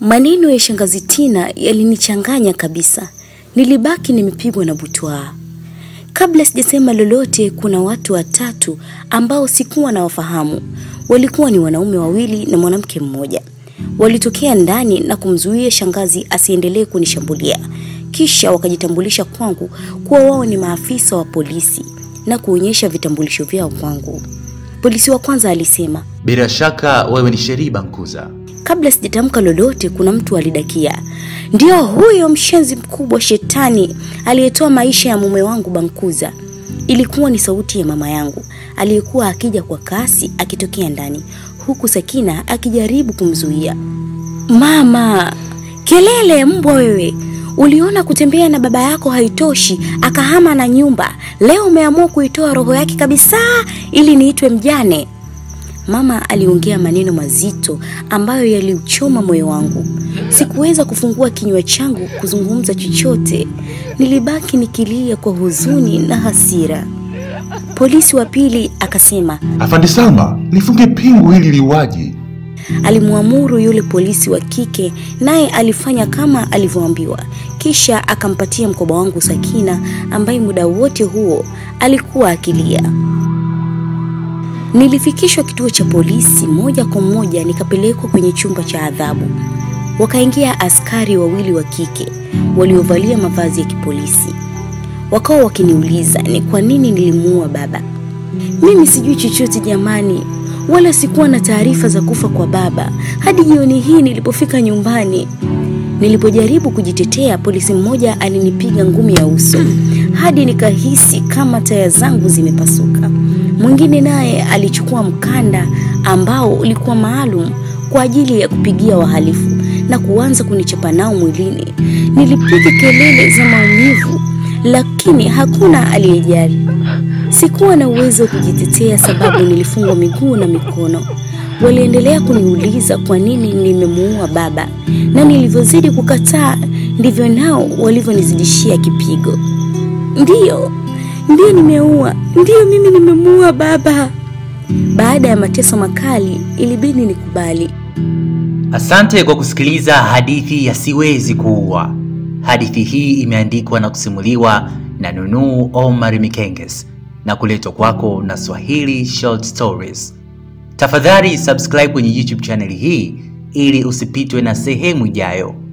Maneno ya shangazi Tina yalinichanganya kabisa. Nilibaki nimepigwa na butwaa. Kabla sijasema lolote, kuna watu watatu ambao sikuwa nawafahamu. Walikuwa ni wanaume wawili na mwanamke mmoja. Walitokea ndani na kumzuia shangazi asiendelee kunishambulia. Kisha wakajitambulisha kwangu kuwa wao ni maafisa wa polisi na kuonyesha vitambulisho vyao kwangu. Polisi wa kwanza alisema, Bila shaka wewe ni Sheri Bankuza. Kabla sijatamka lolote, kuna mtu alidakia, ndio huyo mshenzi mkubwa shetani aliyetoa maisha ya mume wangu Bankuza. Ilikuwa ni sauti ya mama yangu aliyekuwa akija kwa kasi akitokea ndani, huku Sakina akijaribu kumzuia. Mama, kelele mbwa wewe! Uliona kutembea na baba yako haitoshi, akahama na nyumba. Leo umeamua kuitoa roho yake kabisa ili niitwe mjane. Mama aliongea maneno mazito ambayo yaliuchoma moyo wangu. Sikuweza kufungua kinywa changu kuzungumza chochote. Nilibaki nikilia kwa huzuni na hasira. Polisi wa pili akasema, Afande Salma, lifunge pingu hili liwaje. alimwamuru yule polisi wa kike, naye alifanya kama alivyoambiwa. Kisha akampatia mkoba wangu Sakina, ambaye muda wote huo alikuwa akilia. Nilifikishwa kituo cha polisi moja kwa moja, nikapelekwa kwenye chumba cha adhabu. Wakaingia askari wawili wa kike waliovalia mavazi ya kipolisi, wakawa wakiniuliza ni kwa nini nilimuua baba. Mimi sijui chochote jamani, wala sikuwa na taarifa za kufa kwa baba hadi jioni hii nilipofika nyumbani. Nilipojaribu kujitetea, polisi mmoja alinipiga ngumi ya uso hadi nikahisi kama taya zangu zimepasuka. Mwingine naye alichukua mkanda ambao ulikuwa maalum kwa ajili ya kupigia wahalifu na kuanza kunichapa nao mwilini. Nilipiga kelele za maumivu, lakini hakuna aliyejali. Sikuwa na uwezo wa kujitetea sababu nilifungwa miguu na mikono. Waliendelea kuniuliza kwa nini nimemuua baba, na nilivyozidi kukataa ndivyo nao walivyonizidishia kipigo. Ndiyo, ndiyo nimeua, ndiyo mimi nimemuua baba. Baada ya mateso makali, ilibidi nikubali. Asante kwa kusikiliza hadithi ya Siwezi Kuua. Hadithi hii imeandikwa na kusimuliwa na Nunu Omar Mikenges na kuletwa kwako na Swahili Short Stories. Tafadhali subscribe kwenye YouTube channel hii ili usipitwe na sehemu ijayo.